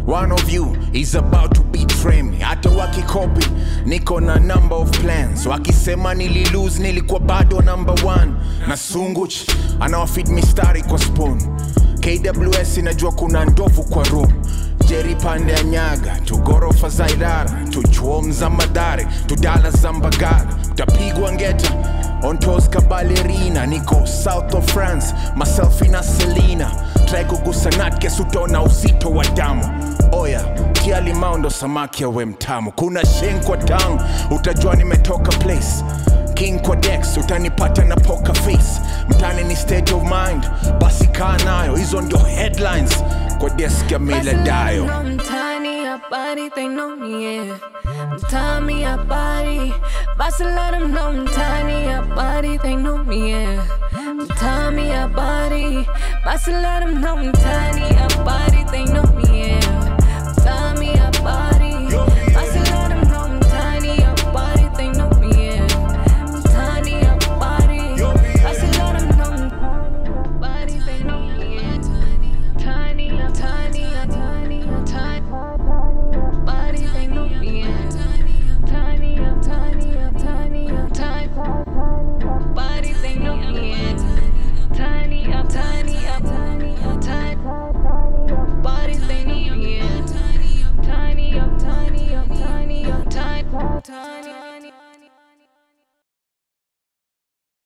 one of you is about to betray me hata wakikopi niko na number of plans wakisema nililose nilikuwa bado number one na sunguch anawafit mistari kwa spoon kws inajua kuna ndovu kwa room jeri pande ya nyaga tugorofa za idara tuchuom za madhare tudala za mbagala tapigwa ngeta ontos kabalerina niko south of france maselfi na selina trai kugusa natkes utaona uzito wa damu oya tia limao ndo samaki awe mtamu kuna shenkwa tangu utajua nimetoka place king kwa dex utanipata na poker face mtani ni state of mind basi kaa nayo hizo ndio headlines kwa desk ya mila dayo I'm tiny, a body, they know me, yeah. I'm tiny, a body. Boss, let them know I'm tiny, a body, they know me, yeah. I'm tiny, a body. Boss, let them know I'm tiny, a body, they know me,